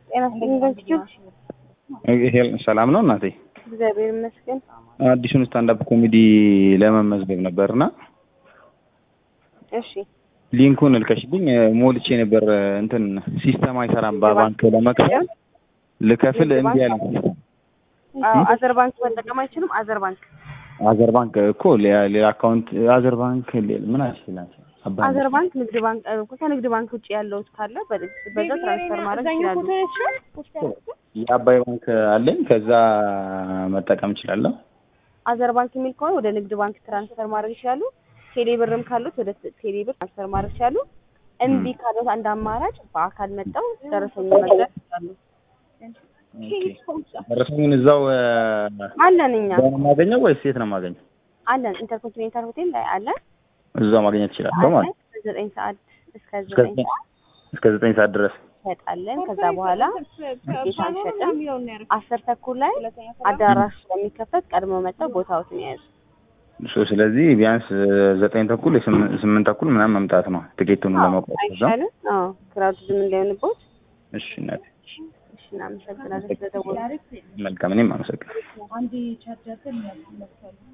ጤና ይስጥልኝ። ይሄ ሰላም ነው እናቴ? እግዚአብሔር ይመስገን። አዲሱን ስታንዳፕ ኮሜዲ ለመመዝገብ ነበርና እሺ ሊንኩን እልከሽልኝ ሞልቼ ነበር። እንትን ሲስተም አይሰራም። በባንክ ለመክፈል ልከፍል እምቢ አለኝ። አዎ አዘር ባንክ መጠቀም አይችሉም። አዘር ባንክ አዘር ባንክ እኮ ሌላ ሌላ አካውንት አዘር ባንክ ሌላ- ምን አልችላል አዘር ባንክ ንግድ ባንክ እ፣ ከንግድ ባንክ ውጭ ያለው ካለ በ- በዛ ትራንስፈር ማድረግ ይችላሉ። የአባይ ባንክ አለኝ። ከዛ መጠቀም እችላለሁ። አዘር ባንክ የሚል ከሆነ ወደ ንግድ ባንክ ትራንስፈር ማድረግ ይችላሉ። ቴሌ ብርም ካሉት ወደ ቴሌ ብር ትራንስፈር ማድረግ ይችላሉ። እምቢ ካሉት አንድ አማራጭ በአካል መጣው ደረሰኝ መግዛት ይችላሉ። ደረሰኙን እዛው እ፣ አለን እኛ እዛው ነው የማገኘው ወይስ የት ነው የማገኘው? አለን ኢንተርኮንቲኔንታል ሆቴል ላይ አለን እዛው ማግኘት እችላለሁ ማለት አለን ከዘጠኝ ሰዓት እስከ እስከ ዘጠኝ ዘጠኝ ሰዓት እስከ ዘጠኝ ሰዓት ድረስ እንሸጣለን። ከዛ በኋላ ትኬት አንሸጥም። አስር ተኩል ላይ አዳራሽ ስለሚከፈት ቀድሞ መጥተው ቦታዎትን የያዙ እሱ ስለዚህ ቢያንስ ዘጠኝ ተኩል የስምንት ስምንት ተኩል ምናምን መምጣት ነው ትኬቱን ለመቁረጥ እዛ። አይሻልም? አዎ ክራውድ ዝም እንዳይሆንቦት። እሺ እናቴ እሺ እናመሰግናለን ስለደወሉ። መልካም እኔም አመሰግናለሁ።